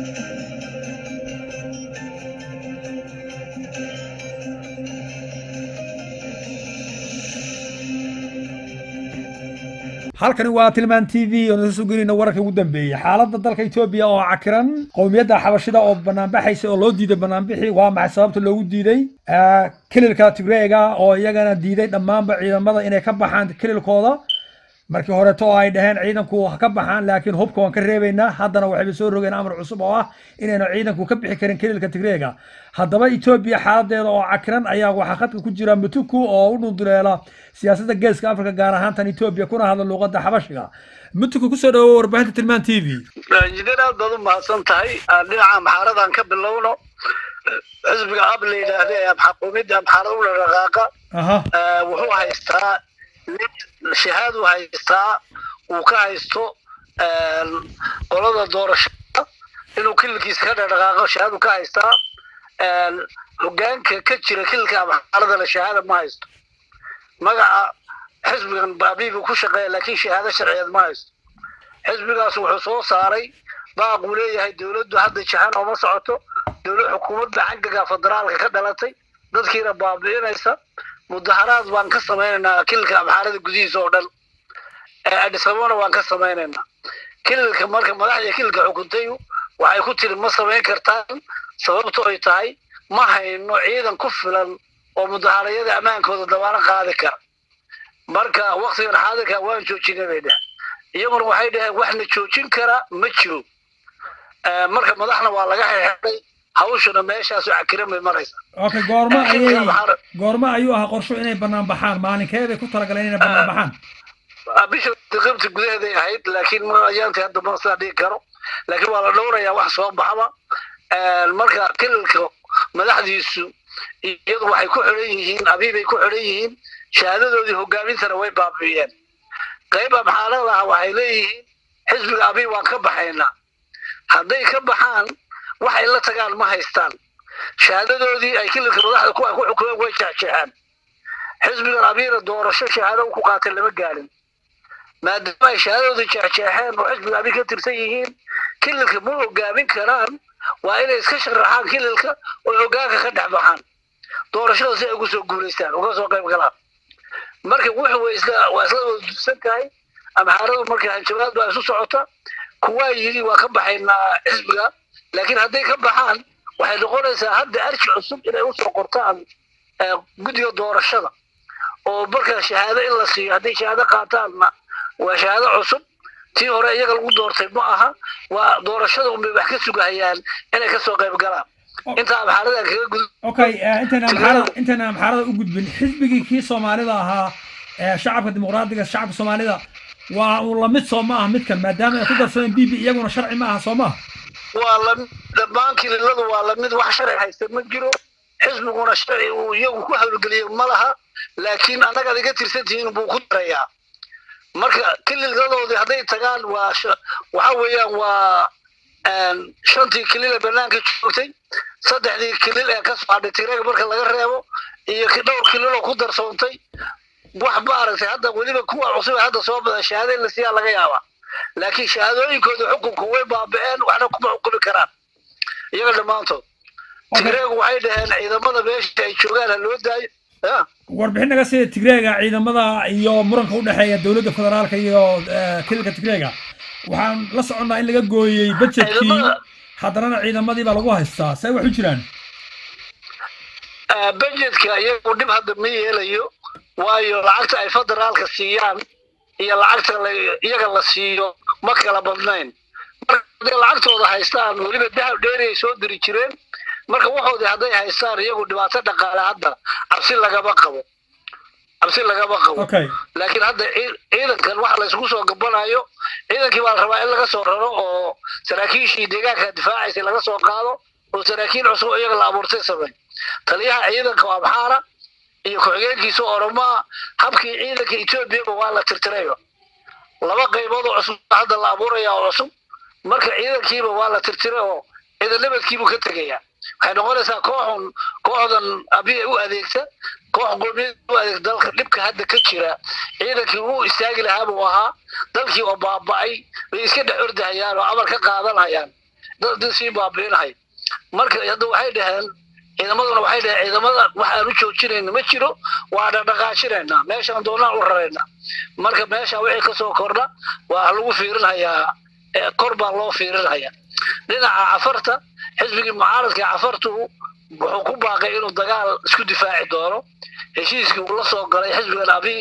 halkani waa tilmaan t v oo nasa sugeynayna wararka ugu dambeeyey xaaladda dalka etoobiya oo cakiran qowmiyadda xabashida oo banaanbaxaysa oo loo diiday banaanbixi waa maxay sababta loogu diiday kililka tigreega oo iyagana diiday dhammaanba ciidamada inay ka baxaan kililkooda markii horeeto oo ay dhaheen ciidanku ha ka baxaan laakiin hubka waan ka reebaynaa haddana waxayba soo rogeen amar cusub oo ah inaynu ciidanku ka bixi karin kililka tigreega haddaba etoobiya xaaladeeda oo cakiran ayaa waxaa khadka ku jira mutuku oo u dhunduleela siyaasadda geeska afrika gaar ahaan tan etoobiya kuna hadla luuqadda xabashiga mutuku kusoo dhawo warbaahinta tilmaan t v injineer aad baad u mahadsan tahay dhinaca amxaaradan ka bilowno xisbiga ab la yidhaahda ee xukuumadda amxaarada u dhaqaaqa wuxuu haystaa shahaadu haystaa uu ka haysto qolada doorashada inuu kililkiisa ka dhaqaaqo shahaadu ka haystaa hogaanka ka jira kililka amxaarada la shahaada ma haysto magaca xisbigan baabiibu ku shaqeeya laakiin shahaado sharciyeed ma haysto xisbigaas wuxuu soo saaray baaquu leeyahay dowladdu hadda jahan ooma socoto dowlad xukuumadda xaggaga federaalka ka dhalatay dadkiina baabi'inaysa mudaharaad baan ka samaynaynaa kililka amxaarada gudihiisa oo dhan adhisabona waan ka samaynaynaa kililka marka madaxda kililka xukuntayu waxay ku tiri ma samayn kartaan sababto ay tahay ma hayno ciidan ku filan oo mudaharayada ammaankooda dabaano qaadi kara marka waktigan xaadirka waan joojinay bay dheheen iyaguna waxay dhaheen waxna joojin kara ma jiro marka madaxna waa laga xirxiray hawshuna meeshaasu cakiran bay maraysa okay goorma ayay goorma ayuu ahaa qorsho inay banaan baxaan maalinkee bay ku talagaleen inay banaan baxaan bisha qibti gudaheeday ahayd laakiin ayaantii hadda ma sidaa dhigi karo laakiin waa la dhowrayaa wax soo baxba marka kililka madaxdiisu iyadu waxay ku xidhan yihiin abiibay ku xidhan yihiin shahaadadoodii hogaamintana way baabi'iyeen qayb amxaalada ah waxay leeyihiin xisbiga abiib waan ka baxaynaa hadday ka baxaan waxay la tagaan ma haystaan shahaadadoodii ay kililka madaxda ku ku xukumeen way jeexjeexeen xisbigan abiina doorasho shahaado ku qaatay lama gaarin maadaama ay shahaadadoodii jeexjeexeen oo xisbiga abiin ka tirsan yihiin kililka ma hogaamin karaan waa inay iska sharaxaan kililka oo hogaanka ka dhex baxaan doorashada si ay ugu soo guulaystaan uga soo qayb galaan marka wuxuu way isla waa isla wada dusan tahay amxaaradu marka hanjabaad baa isu socota kuwaa yidhi waa ka baxaynaa xisbiga laakiin hadday ka baxaan waxay noqonaysaa hadda arji cusub inay usoo qortaan guddiga doorashada oo marka shahaado in la siiyo hadday shahaado qaataanna waa shahaado cusub tii hore iyaga lagu doortay ma aha waa doorashada unbay wax ka sugahayaan inay kasoo qayb galaan inta amxaaradan kaga gudub okay intayna amxaarada intayna amxaarada u gudbin xisbigii kii soomaalida ahaa shacabka dimuqraadiga shacabka soomaalida waa uu lamid soo ma aha midkan maadaama ay ku darsadeen b b iyaguna sharci ma aha soo maaha waa lamid dhammaan kililadu waa lamid wax sharci haysta ma jiro xisbiguna sharci uu iyagu ku hawlgeliyo ma laha laakiin annagaad iga tirsan tihiin buu ku darayaa marka kililadoodii hadday tagaan waa waxa weeyaan waa shantii kilil ee banaanka joogtay saddexdii kilil ee ka soo hadhay tigreega marka laga reebo iyo dhowr kilil oo ku darsoontay wax maaragtay hadda weliba kuwa cusub ee hadda soo bada shahaado in la siiyaa laga yaabaa laakiin shahaadooyinkooda xukunka way baaba'een waxna kuma xukumi karaan iyaga dhammaantood tigreegu waxay dhaheen ciidamada meesha ay joogaan ha loo daayo warbixin naga sida tigreega ciidamada iyo muranka u dhexeeya dowladda federaalka iyo kililka tigreega waxaan la soconnaa in laga gooyey budgetkii haddanana ciidamadii baa lagu haystaa see wax u jiraan budgetka iyagu dhib hadda ma yeelayo waayo lacagta ay federaalka siiyaan iyo lacagta iyaga la siiyo ma kala badnayn marka hadday lacagtooda haystaan weliba dahab dheeri ay soo diri jireen marka waxoodii hadday haystaan iyagu dhibaato dhaqaale hadda cabsi lagama qabo cabsi lagama qabo laakiin hadda ciidankan waxa la isugu soo gabanayo ciidankii baa la rabaa in laga soo raro oo saraakiishii deegaanka difaacaysay laga soo qaado oo saraakiil cusub iyaga la abuurtay samey taliyaha ciidanka oo amxaara iyo ku-xigeenkiisa oromaa habkii ciidanka etoobiyaba waa la tirtirayba laba qaybood oo cusub hadda la abuuraya oo cusub marka ciidankiiba waa la tirtiray oo ciidanabadkiibuu ka tegayaa waxay noqonaysaa kooxun kooxdan abiya u adeegta koox qowmiyad u adeegta dalka dhibka hadda ka jira ciidankii uu istaagi lahaa buu ahaa dalkii oo baaba'ay bay iska dhex ordahayaan oo amar ka qaadanayaan dad sii baabi'inahay marka hadda waxay dhaheen ciidamaduna waxay dhaheen ciidamada waxaan u joojinayna ma jiro waa dhaqdhaqaajinaynaa meeshaan doonaan u raraynaa marka meesha wixii kasoo kordha waa lagu fiirinhayaa kor baa loo fiirinhayaa dhinaca cafarta xisbigii mucaaradka cafartu wuxuu ku baaqay inuu dagaal isku difaaci doono heshiiskii uu la soo galay xisbigan abi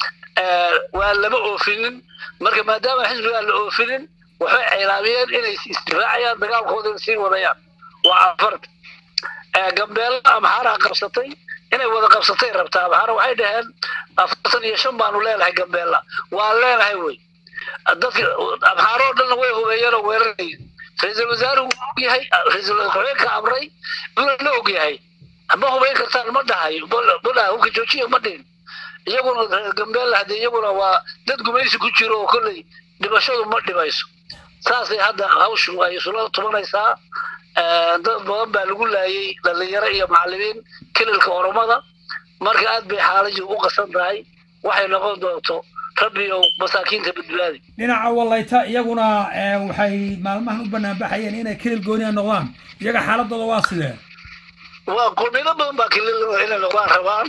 waa lama oofinin marka maadaama xisbigaan la oofinin waxay cilaamiyeen inay isdifaacayaan dagaalkooda sii wadayaan waa cafarta gambeella amxaaraha qabsatay inay wada qabsatay rabtaa amxaara waxay dhaheen afartan iyo shan baanu leenahay gambeella waa leenahay wey dadka amxaaroo dhanna way hubeeyeen oo weeraraya ra-iisul wasaaruhu og yahay ra-iisul ku-xigeenka amray inuu la og yahay ma hubeyn kartaan ma dhahayo ma hubka joojiya ma dhihin iyaguna reer gambeella hadde iyaguna waa dad gumaysi ku jiro oo kolley dhimashadu ma dhimayso saasay hadda hawshu ay isula tubanaysaa dad badan baa lagu laayay dhalinyaro iyo macallimiin kililka oromada marka aad bay xaaladii u qasan tahay waxay noqon doonto rabbi ou masaakiinta badbaadi dhinaca walayta iyaguna waxay maalmahan u banaanbaxayeen inay kilil gooniya noqdaan iyaga xaaladooda waa sidee waa qulmiyado badan baa kilil inay noqdaan rabaan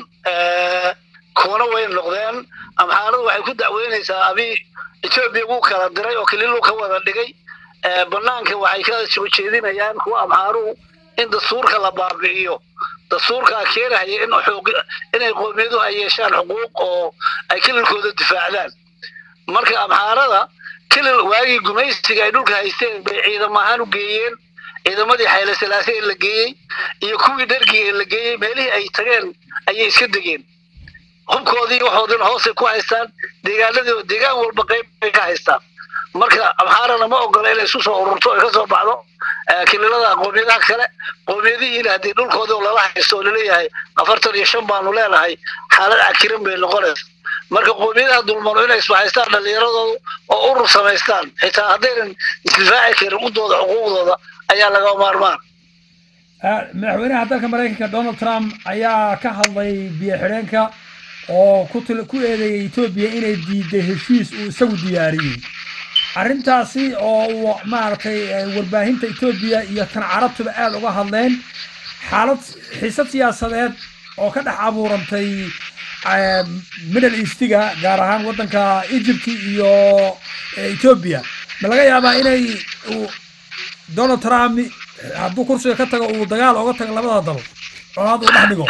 kuwana way noqdeen amxaaradu waxay ku dacweynaysaa abi etoobiya wuu kala diray oo kililu ka wada dhigay banaanka waxay ka soo jeedinayaan kuwa amxaaruhu in dastuurka la baabi'iyo dastuurkaa keenaya in xoog inay qowmiyaduhu ay yeeshaan xuquuq oo ay kililkooda difaacdaan marka amxaarada kilil waagii gumaysiga ay dhulka haysteen bay ciidam ahaan u geeyeen ciidamadii xayle salaase ee la geeyey iyo kuwii dhargii ee la geeyey meelihii ay tageen ayay iska degeen hubkoodii waxoodina hoosay ku haystaan deegaanadii deegaan walba qayb bay ka haystaan marka amxaarana ma ogola inay isu soo ururto ay ka soo baxdo kililada qowmiyadaha kale qowmiyadihiina haddii dhulkoodii oo lala haysto oo laleeyahay afartan iyo shan baanu leenahay xaalad cakiran bay noqonaysa marka qowmiyadaha dulmano inay isbahaystaan dhallinyaradooda oo urur samaystaan xitaa haddaynan isdifaaci karin udooda xuquuqdooda ayaa laga maarmaan madaxweynaha dalka maraykanka donald trump ayaa ka hadlay biyo xidheenka oo ku ku eedeeyay etoobiya inay diiday heshiis uu isagu diyaariyey arrintaasi oo uu maaragtay warbaahinta etoobiya iyo tan carabtuba aada uga hadleen xaalad xiisad siyaasadeed oo ka dhex abuurantay middle eastiga gaar ahaan waddanka egypt iyo etoobiya ma laga yaabaa inay donald trump hadduu kursiga ka tago uu dagaal oga tago labada dal colaad uu dhex dhigo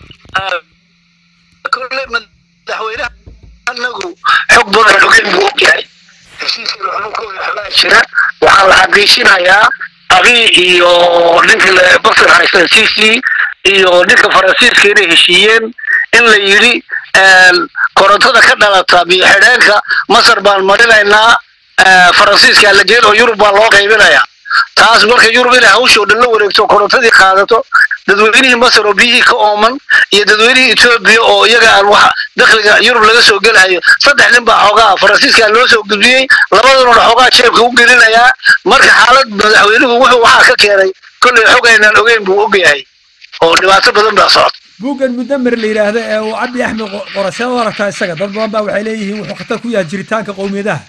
kolle madaxweynaha anagu xog badan ogeyn buu ogyahay heshiiskii xununkooda xolaa jira waxaa la xaqiijinayaa abi iyo ninka basir haysan cc iyo ninka faransiiska inay heshiiyeen in la yidhi korontada ka dhalata biyo xidheenka masar baan marinaynaa faransiiskaa la geen oo yurub baa loo qaybinayaa taas marka yurub inay hawshoo dhan la wareegto korontadii qaadato dadweynihii masar oo biyihii ka ooman iyo dadweynihii etoobiya oo iyaga aan wax dakhliga yurub laga soo gelahayo saddex nin baa xoogaa faransiiskaa loo soo gudbiyey labadununa xoogaa jeebka u gelinayaa marka xaalad madaxweynuhu wuxuu waxaa ka keenay kolley xog aynaan ogeyn buu ogyahay oo dhibaato badan baa socota buuggan mudamer la yidhaahdo ee uu cabdi axmed qorasheed u aragtaa isaga dad badan baa waxay leeyihiin wuxuu khatar ku yahay jiritaanka qowmiyadaha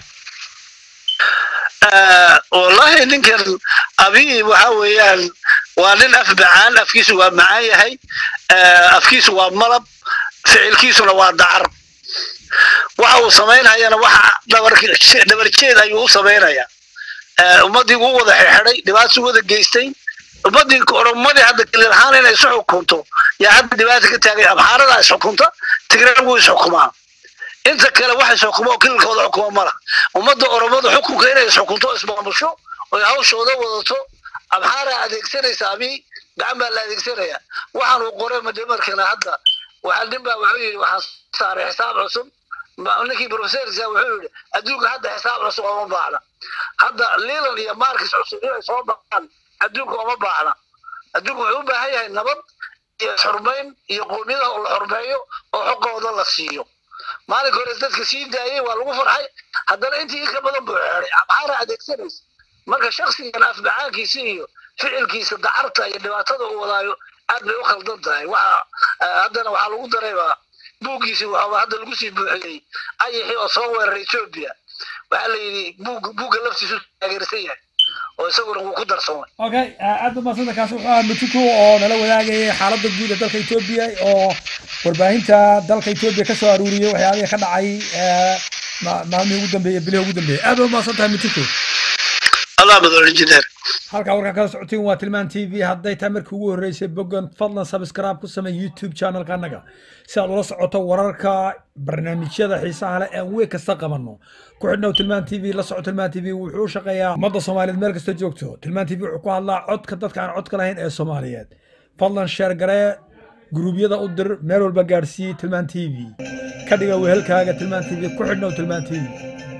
wallahi ninkan abi waxa weeyaan waa nin af macaan afkiisu waa macaan yahay afkiisu waa malab ficilkiisuna waa dacar waxa uu samaynayana waxa dhabarjeed ayuu u samaynayaa ummaddii uu wada xirxiday dhibaato wada geystay ummaddii oromadii hadda kilil ahaan inay isu xukunto yaa hadda dhibaata ka taagay amxaarada isxukunta tigreeg wuu isxukumaa inta kale wax isxukuma oo kililkooda xukuma mala ummadda oromada xukunka inay isxukunto ismaamusho oy hawshooda wadato amxaaraa adeegsanaysa abi gacan baa la adeegsanaya waxaan uu qoray madamarkana hadda waxaa nin baa wuxuu yidhi waxaan saaray xisaab cusub ninkii professorsa wuxuu yidhi adduunka hadda xisaab cusub oma baahna hadda lilan iyo markis cusub inay soo baxaan adduunka oma baahna adduunka wuxuu u baahan yahay nabad iyo xurmayn iyo qoomiyadaha oo la xurmeeyo oo xoqooda la siiyo maalinka hore dadka sii daayey waa lagu farxay haddana intii in ka badan buu xeeday amxaara adeegsanaysa marka shaksigan afbacaankiisa iyo ficilkiisa dacarta iyo dhibaatada uu wadaayo aad bay u khaldan tahay waxa haddana waxaa lagu darayba buuggiisi waxaaba hadda lagu sii buuxiyey ayixii oo soo weeraray etoobiya waxaa la yidhi buug buugga laftiisu taageersan yahay oo isaguna wuu ku darsoomay okay aad umadsanta kaasi wuxuu ahaa mutuku oo nala wadaagayay xaaladda guud ee dalka etoobiya oo warbaahinta dalka etoobiya kasoo aruuriyey waxyaabihii ka dhacay maalmihii ugu dambeeyey bilihii ugu dambeeyey aad umaadsan tahay mutuku allah madol injineer halkaa warkaa kala socotiin waa tilmaan t v hadday tahay markii ugu horreysay bogan fadlan subscribe ku samey youtube channelka annaga si aad ula socoto wararka barnaamijyada xiisaha leh aan weeg kasta qabanno ku xidhnow tilmaan t v la soco tilmaan t v wuxuu u shaqeeyaa ummadda soomaaliyeed meel kasta joogto tilmaan t v wuxuu ku hadlaa codka dadka aan codka lahayn ee soomaaliyeed fadlan sheer garee guruubyada u dir meel walba gaadhsiiyey tilmaan t v ka dhiga wehelkaaga tilmaan t v ku xidhnow tilmaan t v